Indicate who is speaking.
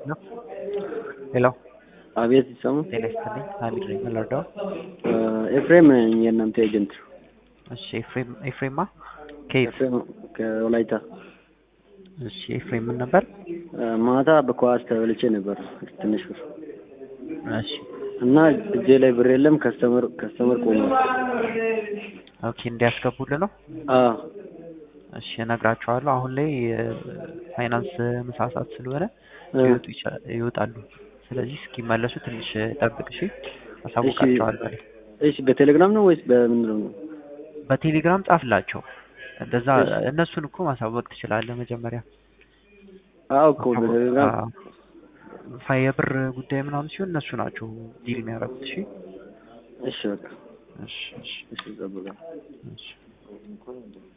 Speaker 1: ሄሎ
Speaker 2: አቤት ይሰሙ
Speaker 1: ጤና ይስጥልኝ ሀሚድ ነኝ የምንረዳው
Speaker 2: ኤፍሬም ነኝ የእናንተ ኤጀንት
Speaker 1: እሺ ኤፍሬም ኤፍሬማ ከየት
Speaker 2: ኤፍሬም ከወላይታ
Speaker 1: እሺ ኤፍሬም ምን ነበር
Speaker 2: ማታ በኳስ ተበልቼ ነበር ትንሽ ብር
Speaker 1: እሺ
Speaker 2: እና እጄ ላይ ብር የለም ከስተመር ከስተመር ቆሟል
Speaker 1: ኦኬ እንዲያስገቡልህ ነው
Speaker 2: አዎ
Speaker 1: እሺ እነግራቸዋለሁ አሁን ላይ ፋይናንስ ምሳ ሰዓት ስለሆነ ሊወጡ ይችላል ይወጣሉ ስለዚህ እስኪመለሱ ትንሽ ጠብቅ እሺ አሳውቃቸዋለሁ
Speaker 2: እሺ በቴሌግራም ነው ወይስ በምንድነው ነው
Speaker 1: በቴሌግራም ጻፍላቸው እንደዛ እነሱን እኮ ማሳወቅ ትችላለህ መጀመሪያ
Speaker 2: አዎ እኮ በቴሌግራም
Speaker 1: የብር ጉዳይ ምናምን ሲሆን እነሱ ናቸው ዲል የሚያደርጉት እሺ
Speaker 2: እሺ በቃ
Speaker 1: እሺ እሺ
Speaker 2: እሺ እጠብቃለሁ
Speaker 1: እሺ